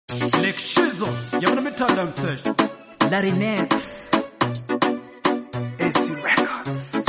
Lake Shizo, yabona mithanda msesh. Larry Nex. AC Records.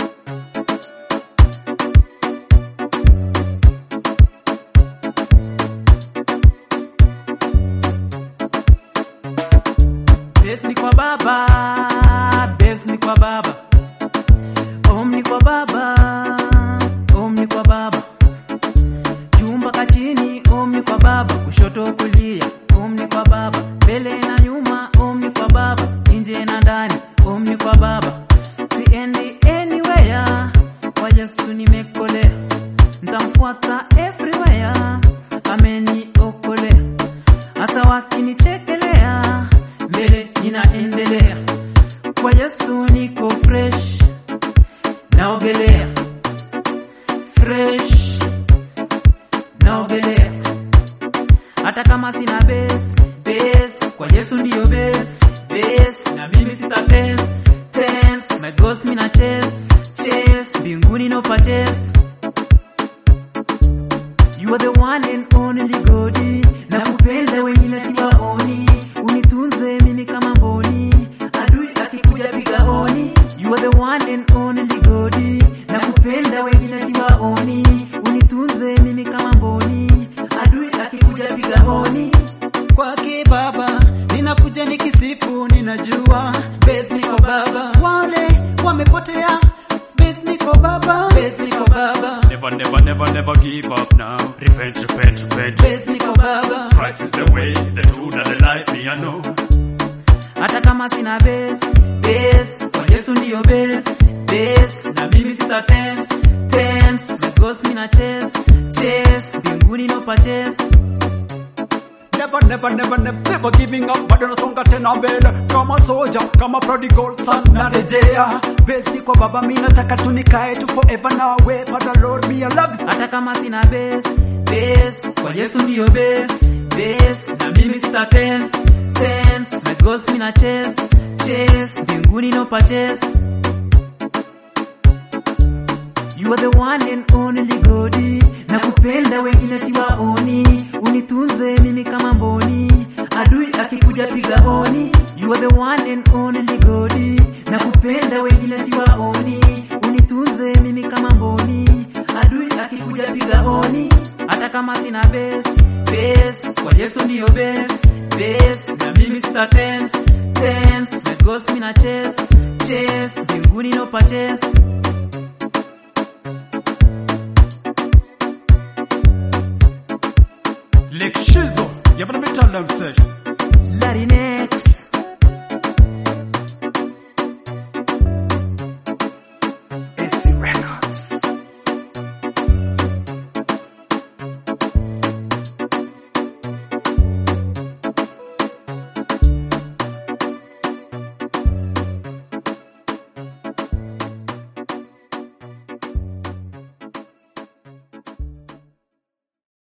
Base ni kwa baba, base ni kwa baba. Om ni kwa baba, om ni kwa baba. Jumba kachini, om ni kwa baba. Kushoto kulia, om ni kwa baba. Mbele na nyuma, om ni kwa baba. Nje na ndani, om ni kwa baba. Siendi anywhere, kwa Yesu nimekolea. Ntamfuata everywhere, ameniokolea. Hata wakinichekelea, mbele ninaendelea. Kwa Yesu niko fresh, naogelea fresh, naogelea hata kama sina base base, kwa Yesu ndiyo base base, na mimi sita tense tense, my ghost mina chase chase, mbinguni no purchase You are the one and only God. Na kupenda wengine siwaoni, unitunze mimi kama mboni, adui akikuja piga honi. You are the one and only God. Na kupenda wengine siwaoni, unitunze mimi kama mboni, adui akikuja piga honi. Kwake Baba ninakuja nikisifu, ninajua base niko Baba, wale wamepotea base niko Baba, base niko Baba. Never, never, never, never give up now. Repent, repent, repent. Base niko baba, Christ is the way, the truth, and the life, me I know. hata kama sina base base, kwa Yesu ndiyo base base, na mimi sita tense tense, the ghost mina chase chase, mbinguni no purchase. Never, never, never, never, never giving up. Bado nasonga tena mbele kama soja, kama prodigal son narejea. Base ni kwa baba, mi nataka tu nikae tu forever nawe. Father Lord, me I love you. hata kama sina base base, kwa Yesu ndiyo base base, na mimi sita tense tense, the ghost mina chase chase, mbinguni no purchase. You are the one and only God. Na kupenda wengine siwaoni, unitunze mimi kama mboni, adui akikuja piga honi. You are the one and only God. Na kupenda wengine siwaoni, unitunze mimi kama mboni, adui akikuja piga honi. Hata kama sina base base, kwa Yesu ndiyo base base, na mimi sita tense tense, the ghost mina chase chase, mbinguni no purchase. Lake Shizo, yabona mithanda msesh. Larry Nex.